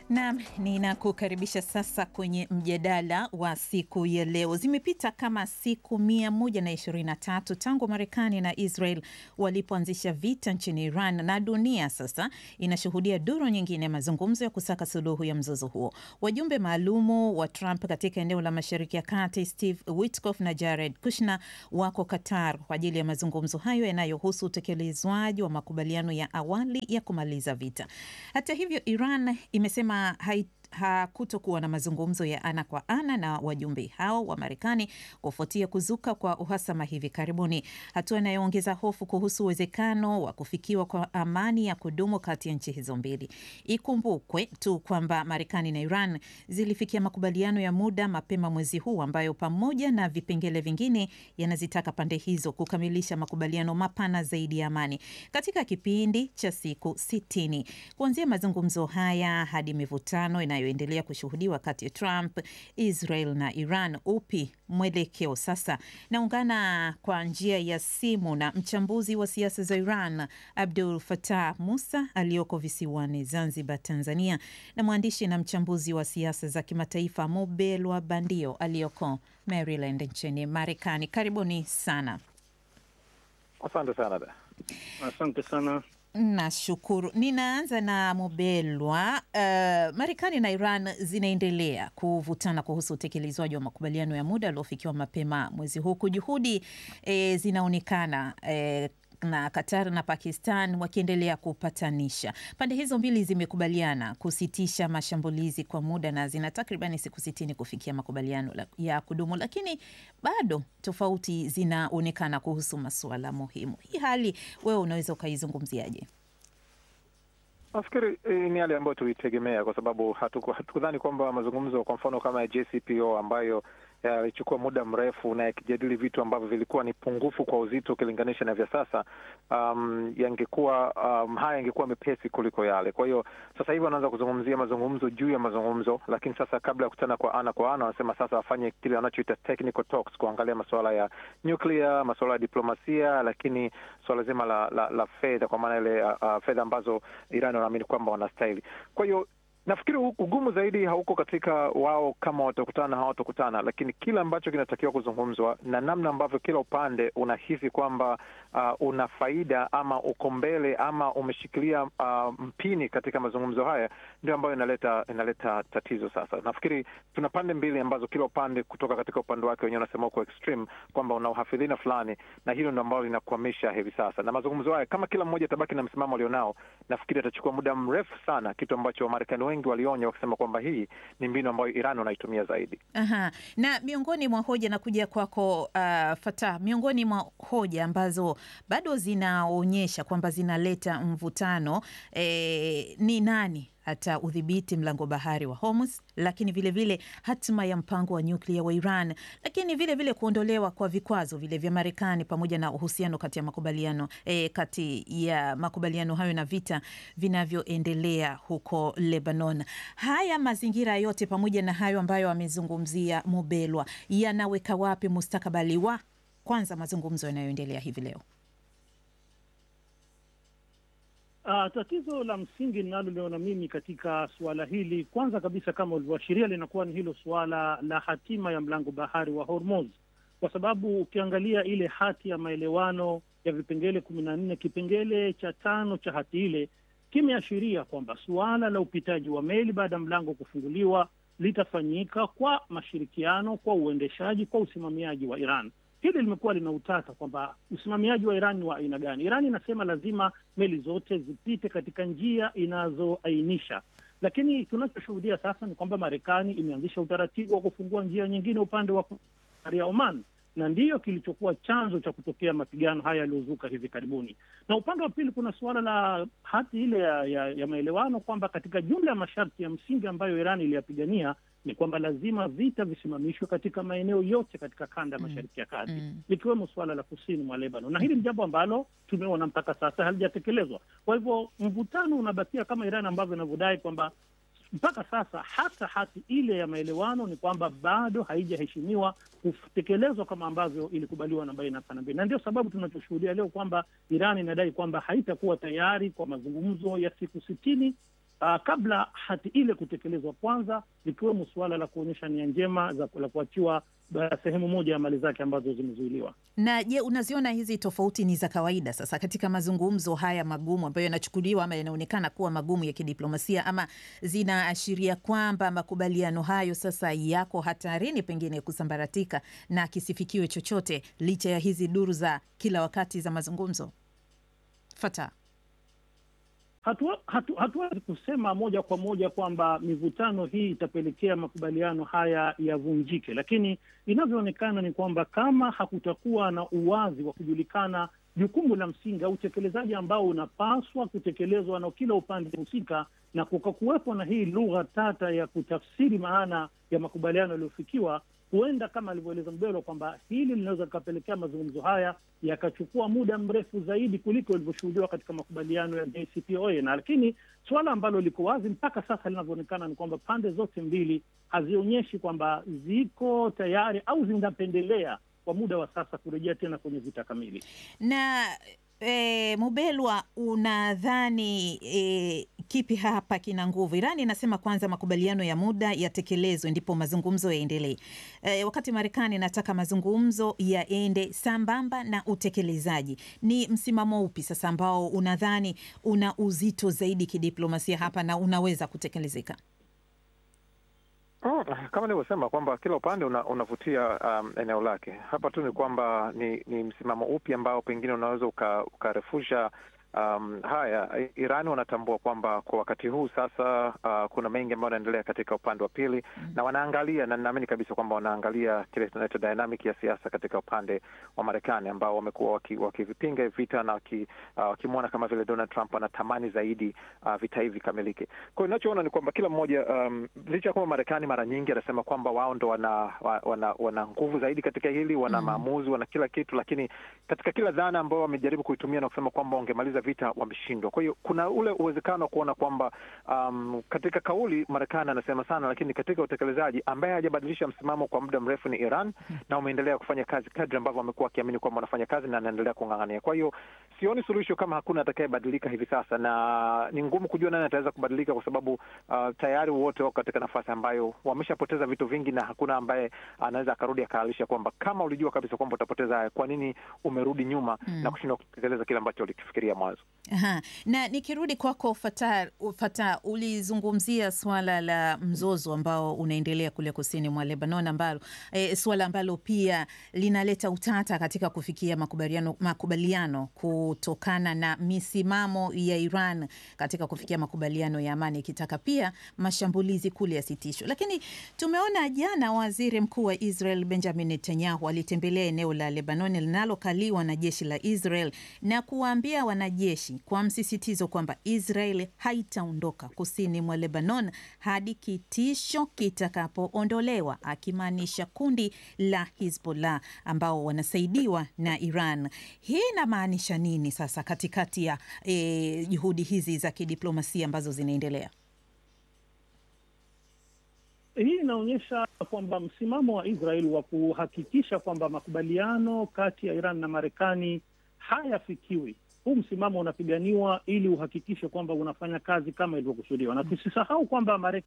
Naam, ninakukaribisha sasa kwenye mjadala wa siku ya leo. Zimepita kama siku mia moja na ishirini na tatu tangu Marekani na Israel walipoanzisha vita nchini Iran, na dunia sasa inashuhudia duru nyingine ya mazungumzo ya kusaka suluhu ya mzozo huo. Wajumbe maalumu wa Trump katika eneo la Mashariki ya Kati, Steve Witkoff na Jared Kushner wako Qatar kwa ajili ya mazungumzo hayo yanayohusu utekelezwaji wa makubaliano ya awali ya kumaliza vita. Hata hivyo, Iran imesema hakutokuwa na mazungumzo ya ana kwa ana na wajumbe hao wa Marekani kufuatia kuzuka kwa uhasama hivi karibuni, hatua inayoongeza hofu kuhusu uwezekano wa kufikiwa kwa amani ya kudumu kati ya nchi hizo mbili. Ikumbukwe tu kwamba Marekani na Iran zilifikia makubaliano ya muda mapema mwezi huu ambayo pamoja na vipengele vingine yanazitaka pande hizo kukamilisha makubaliano mapana zaidi ya amani katika kipindi cha siku sitini kuanzia mazungumzo haya hadi mivutano inayoendelea kushuhudiwa kati ya Trump, Israel na Iran. Upi mwelekeo sasa? Naungana kwa njia ya simu na mchambuzi wa siasa za Iran Abdul Fatah Musa aliyoko visiwani Zanzibar, Tanzania, na mwandishi na mchambuzi wa siasa za kimataifa Mobelwa Bandio aliyoko Maryland nchini Marekani. Karibuni sana. Asante sana da. Asante sana. Nashukuru. Ninaanza na Mobelwa. Uh, Marekani na Iran zinaendelea kuvutana kuhusu utekelezwaji wa makubaliano ya muda yaliyofikiwa mapema mwezi huu. Juhudi eh, zinaonekana eh, na Qatar na Pakistan wakiendelea kupatanisha. Pande hizo mbili zimekubaliana kusitisha mashambulizi kwa muda na zina takribani siku sitini kufikia makubaliano ya kudumu, lakini bado tofauti zinaonekana kuhusu masuala muhimu. Hii hali wewe unaweza ukaizungumziaje? Nafikiri eh, ni hali ambayo tulitegemea kwa sababu hatukudhani kwamba mazungumzo kwa mfano kama ya JCPO ambayo yalichukua muda mrefu na yakijadili vitu ambavyo vilikuwa ni pungufu kwa uzito ukilinganisha na vya sasa, um, yangekuwa um, haya yangekuwa mepesi kuliko yale. Kwa hiyo sasa hivi wanaanza kuzungumzia mazungumzo juu ya mazungumzo, lakini sasa kabla ya kukutana kwa ana kwa ana, wanasema sasa wafanye kile wanachoita technical talks, kuangalia masuala ya nuclear, masuala ya diplomasia, lakini suala zima la, la, la fedha, kwa maana ile uh, fedha ambazo Iran wanaamini kwamba wanastahili. Kwa hiyo nafikiri ugumu zaidi hauko katika wao kama watakutana na hawatokutana, lakini kile ambacho kinatakiwa kuzungumzwa na namna ambavyo kila upande unahisi kwamba uh, una faida ama uko mbele ama umeshikilia uh, mpini katika mazungumzo haya, ndio ambayo inaleta inaleta tatizo. Sasa nafikiri tuna pande mbili ambazo kila upande kutoka katika upande wake wenyewe unasema uko extreme kwamba una uhafidhina fulani, na hilo ndio ambalo linakwamisha hivi sasa. Na mazungumzo haya kama kila mmoja atabaki na msimamo alionao, nafikiri atachukua muda mrefu sana, kitu ambacho Wamarekani wengi walionya wakisema kwamba hii ni mbinu ambayo Iran wanaitumia zaidi. Aha. Na miongoni mwa hoja na kuja kwako, uh, Fatah, miongoni mwa hoja ambazo bado zinaonyesha kwamba zinaleta mvutano eh, ni nani hata udhibiti mlango bahari wa Hormuz, lakini vilevile hatima ya mpango wa nyuklia wa Iran, lakini vilevile vile kuondolewa kwa vikwazo vile vya Marekani pamoja na uhusiano kati ya makubaliano e, kati ya makubaliano hayo na vita vinavyoendelea huko Lebanon. Haya mazingira yote pamoja na hayo ambayo amezungumzia Mubelwa yanaweka wapi mustakabali wa kwanza mazungumzo yanayoendelea hivi leo? Uh, tatizo la msingi linaloliona mimi katika suala hili, kwanza kabisa, kama ulivyoashiria, linakuwa ni hilo suala la hatima ya mlango bahari wa Hormuz, kwa sababu ukiangalia ile hati ya maelewano ya vipengele kumi na nne kipengele cha tano cha hati ile kimeashiria kwamba suala la upitaji wa meli baada ya mlango kufunguliwa litafanyika kwa mashirikiano, kwa uendeshaji, kwa usimamiaji wa Iran. Hili limekuwa lina utata kwamba usimamiaji wa Iran ni wa aina gani. Iran inasema lazima meli zote zipite katika njia inazoainisha, lakini tunachoshuhudia sasa ni kwamba Marekani imeanzisha utaratibu wa kufungua njia nyingine upande wa bahari ya Oman, na ndiyo kilichokuwa chanzo cha kutokea mapigano haya yaliyozuka hivi karibuni. Na upande wa pili kuna suala la hati ile ya, ya, ya maelewano kwamba katika jumla ya masharti ya msingi ambayo Iran iliyapigania ni kwamba lazima vita visimamishwe katika maeneo yote katika kanda ya mashariki ya kati Mm. likiwemo suala la kusini mwa Lebanon, na hili ni jambo ambalo tumeona mpaka sasa halijatekelezwa. Kwa hivyo mvutano unabakia kama Iran ambavyo inavyodai kwamba mpaka sasa hata hati ile ya maelewano ni kwamba bado haijaheshimiwa kutekelezwa kama ambavyo ilikubaliwa na baina ya pande mbili, na ndio sababu tunachoshuhudia leo kwamba Iran inadai kwamba haitakuwa tayari kwa mazungumzo ya siku sitini uh, kabla hati ile kutekelezwa, kwanza likiwemo suala la kuonyesha nia njema za la kuachiwa sehemu moja ya mali zake ambazo zimezuiliwa. Na je, unaziona hizi tofauti ni za kawaida sasa katika mazungumzo haya magumu ambayo yanachukuliwa ama yanaonekana kuwa magumu ya kidiplomasia, ama zinaashiria kwamba makubaliano hayo sasa yako hatarini pengine kusambaratika na kisifikiwe chochote licha ya hizi duru za kila wakati za mazungumzo? Fata hatuwezi hatu, hatu kusema moja kwa moja kwamba mivutano hii itapelekea makubaliano haya yavunjike, lakini inavyoonekana ni kwamba kama hakutakuwa na uwazi wa kujulikana jukumu la msingi au utekelezaji ambao unapaswa kutekelezwa na kila upande husika, na kukakuwepo na hii lugha tata ya kutafsiri maana ya makubaliano yaliyofikiwa, huenda kama alivyoeleza Mbelwa kwamba hili linaweza likapelekea mazungumzo haya yakachukua muda mrefu zaidi kuliko ilivyoshuhudiwa katika makubaliano ya JCPOA. Na lakini suala ambalo liko wazi mpaka sasa linavyoonekana ni kwamba pande zote mbili hazionyeshi kwamba ziko tayari au zinapendelea kwa muda wa sasa kurejea tena kwenye vita kamili. Na e, Mubelwa, unadhani e, kipi hapa kina nguvu? Irani inasema kwanza makubaliano ya muda yatekelezwe ndipo mazungumzo yaendelee, e, wakati Marekani inataka mazungumzo yaende sambamba na utekelezaji. Ni msimamo upi sasa ambao unadhani una uzito zaidi kidiplomasia hapa na unaweza kutekelezeka? Oh, kama nilivyosema kwamba kila upande una, unavutia um, eneo lake. Hapa tu ni kwamba ni, ni msimamo upi ambao pengine unaweza ukarefusha Um, haya Irani wanatambua kwamba kwa wakati huu sasa, uh, kuna mengi ambayo yanaendelea katika upande wa pili mm, na wanaangalia na ninaamini kabisa kwamba wanaangalia kile tunaita dynamic ya siasa katika upande wa Marekani ambao wamekuwa wakivipinga waki vita na wakimwona uh, kama vile Donald Trump anatamani zaidi uh, vita hivi vikamilike. Kwa hiyo inachoona ni kwamba kila mmoja um, licha ya kwamba Marekani mara nyingi anasema kwamba wao ndo wana, wana, wana nguvu zaidi katika hili, wana mm, maamuzi, wana kila kitu, lakini katika kila dhana ambao wamejaribu kuitumia na kusema kwamba wangemaliza vita wameshindwa. Kwa hiyo kuna ule uwezekano wa kuona kwamba um, katika kauli Marekani anasema sana, lakini katika utekelezaji ambaye hajabadilisha msimamo kwa muda mrefu ni Iran hmm, na wameendelea kufanya kazi kadri ambavyo wamekuwa wakiamini kwamba wanafanya kazi na anaendelea kung'ang'ania. Kwa hiyo sioni suluhisho kama hakuna atakayebadilika hivi sasa, na ni ngumu kujua nani ataweza kubadilika kwa sababu uh, tayari wote wako katika nafasi ambayo wameshapoteza vitu vingi, na hakuna ambaye anaweza akarudi akaalisha kwamba kama ulijua kabisa kwamba utapoteza haya, kwa nini umerudi nyuma hmm, na kushindwa kutekeleza kile ambacho ulikifikiria mwanzo. Aha. Na nikirudi kwako Fata, Fata, ulizungumzia swala la mzozo ambao unaendelea kule kusini mwa Lebanon ambalo e, swala ambalo pia linaleta utata katika kufikia makubaliano, makubaliano kutokana na misimamo ya Iran katika kufikia makubaliano ya amani ikitaka pia mashambulizi kule yasitishwe. Lakini tumeona jana waziri mkuu wa Israel Benjamin Netanyahu alitembelea eneo la Lebanon linalokaliwa na jeshi la Israel na kuwaambia wanajeshi kwa msisitizo kwamba Israel haitaondoka kusini mwa Lebanon hadi kitisho kitakapoondolewa, akimaanisha kundi la Hizbollah ambao wanasaidiwa na Iran. Hii inamaanisha nini sasa katikati ya eh, juhudi hizi za kidiplomasia ambazo zinaendelea? Hii inaonyesha kwamba msimamo wa Israel wa kuhakikisha kwamba makubaliano kati ya Iran na Marekani hayafikiwi huu msimamo unapiganiwa ili uhakikishe kwamba unafanya kazi kama ilivyokusudiwa, na tusisahau kwamba